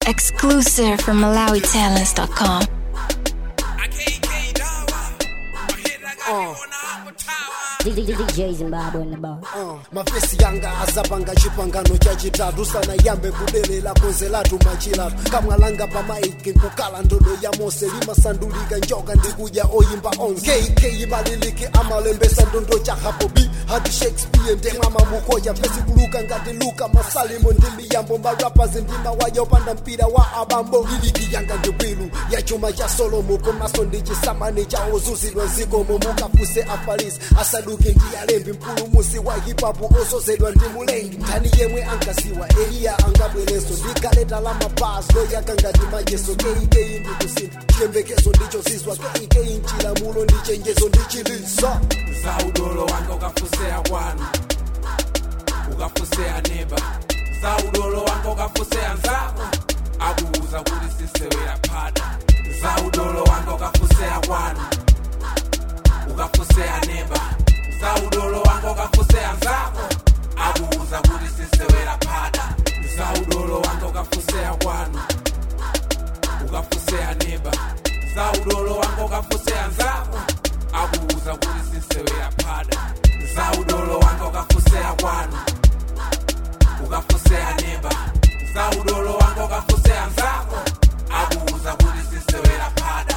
Exclusive from MalawiTalents.com. DJ Zimbabwe in the bar. Uh, mafesi yanga azapanga chipangano chachitatu sanayambe kudelela konse lathu machilatu kamwalanga pamaiki nkukala ndodo ya mose limasandulika njoka ndikuja oyimba onse kk maliliki amalembesa ndondo chahapo b hati shakespeare ndemama mukoya pesi kuluka ngati luka masalimo ndi miyambo marapas ndima wayopanda mpira wa abambo liliki yanga ndi bwilu ya chuma cha solomo komaso ndi chisamani cha ozuzidwa zikomo mukafuse afarisi asaduke ndi alembi mpulumusi wa hipapu osozedwa ndi mulengi ndani yemwe ankasiwa eliya angabwereso ndigaleta la mabas loyaka ngati majeso keikeyi ndikusintha chiyembekezo ndicho zizwa keikeyi mchilamulo ndi chenjezo ndi chiliso zaudolo wanga ukafusea kwanu ukafusea neba zaudolo wanga ukafusea nzako akuuza kuti sisewera phada zaudolo wanga ukafusea kwanu ukafusea neba zaudolo wanga ukafusea nzako akuuza kuti sisewera phada zaudolo wanga ukafusea kwanu ukafusea neba zaudolo wanga ukafusea nzako akuuza kuti sisewera phada zaudolo wanga ukafusea kwanu ukafusea neba zaudolo wanga ukafusea nzako akuuza kuti sisewera phada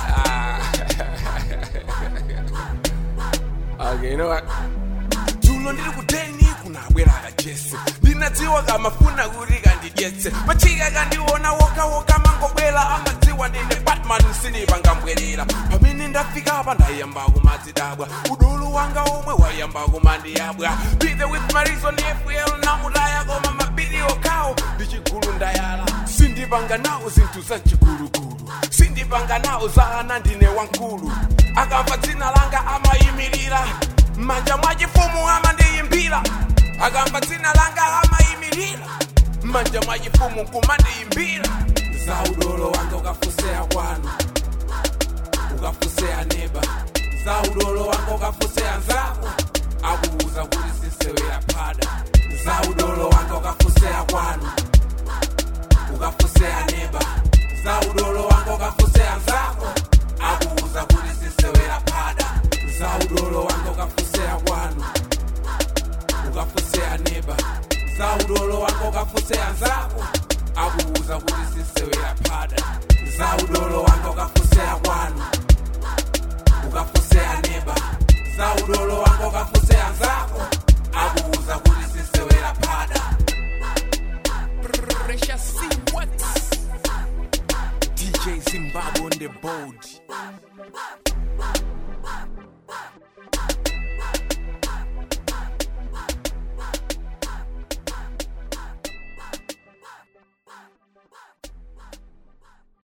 okay, you know what? tulo ndiri kuteni kunabwera kajese ndinadziwa kamafuna kuti kandidyetse machika kandiona wokawoka mangobwera amadziwa ndine batman sinipangambwerera pamene ndafika apa ndayamba kumadzidabwa udulu wanga omwe wayamba kumandiyabwa bithe with marizo ni fl namutaya koma mabiri okawo ndichigulu ndayala sindipanga nawo zinthu zachigulugulu sindipanga nawo za ana ndine wankulu akamva dzina langa amayimirira manja mwachifumu amandiyimbira akamva dzina langa amayimirira manja mwachifumu kumandiyimbira zaudolo wanga ukafusea kwanu ukafusea neba zaudolo wanga ukafusea nzako akuuza kuti sisewera phada zaudolo wanga ukafusea kwanu ukafusea neba zaudolo wanga ukafusea nzako akuuza kuti sisewera phada zaudolo wanga ukafusea kwanu ukafusea neba zaudolo wanga ukafusea nzako akuuza kuti sisewera phada zaudolo wanga ukafusea kwanu ukafusea neba zaudolo wanga ukafusea nzako akuuza kuti sisewera phada Pressure see what DJ Zimbabwe on the board